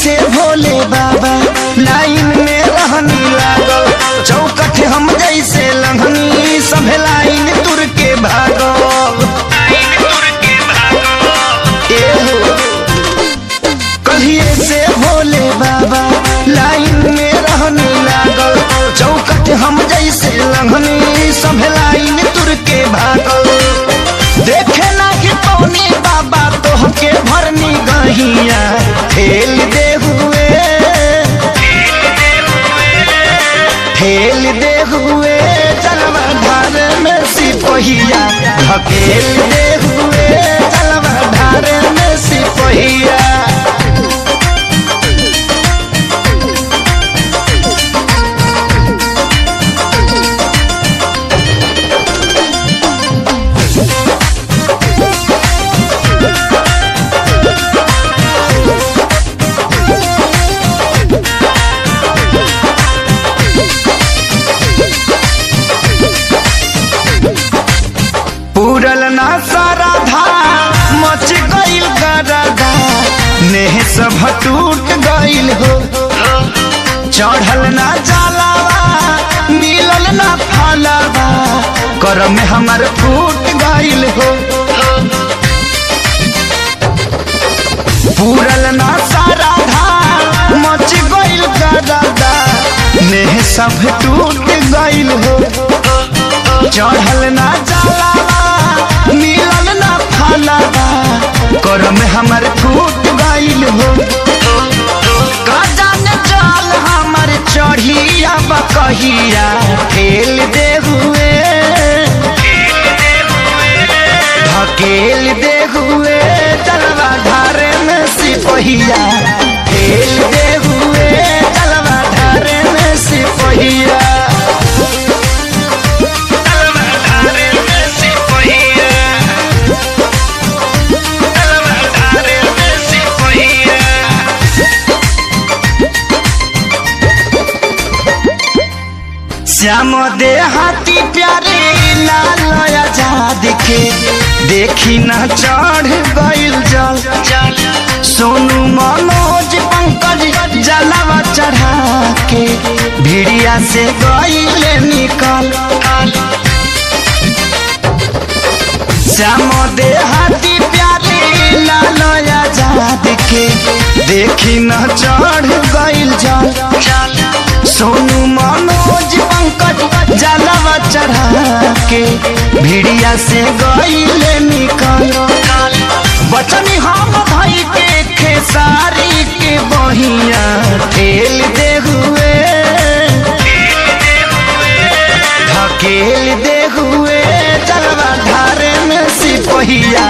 से भोले बाबा लाइन में रहनी लागल चौकठ हम जैसे लंघनी सभे लाइन तुर के भागल एहो, कहिए से भोले बाबा लाइन में रहने लागल चौकट हम जैसे लंघनी सब लाइन तुर के भागल देखे ना कि पौनी बाबा तोहके भरनी गहिया ठेल दे हुए ठेल दे हुए चलवा धार में सिपहिया धकेल दे हुए चलवा धार में सिपहिया पूरल ना सारा धा मच गईल गरदा नेह सब टूट गईल हो चढ़ल ना जलावा मिलल ना फलावा कर में हमर फूट गईल हो पूरल ना सारा धा मच गईल गरदा नेह सब टूट गईल हो चढ़ल ना जलावा मिलल ना फलावा कर में हमर फूट गईल हो गजन जल हमर चढ़िया बकहिया ठेल दे हुए धकेल दे हुए चलवा धारे में सिपहिया ठेल दे हुए चलवा धारे में सिपहिया श्याम दे हाथी प्यारे लाल आजाद के देखी न चढ़ गईल जल सोनू मनोज पंकज जलावा चढ़ा के भिड़िया से गईल निकल श्याम दे हाथी प्यारे लाल आजाद के देखी न चढ़ गईल जल सोनू मनोज पंकज जलवा चढ़ा के भिड़िया से गईले निकल बचनी हम भाई के खेसारी के बहिया ठेल दे हुए धकेल दे हुए चलवा धारे में सिपहिया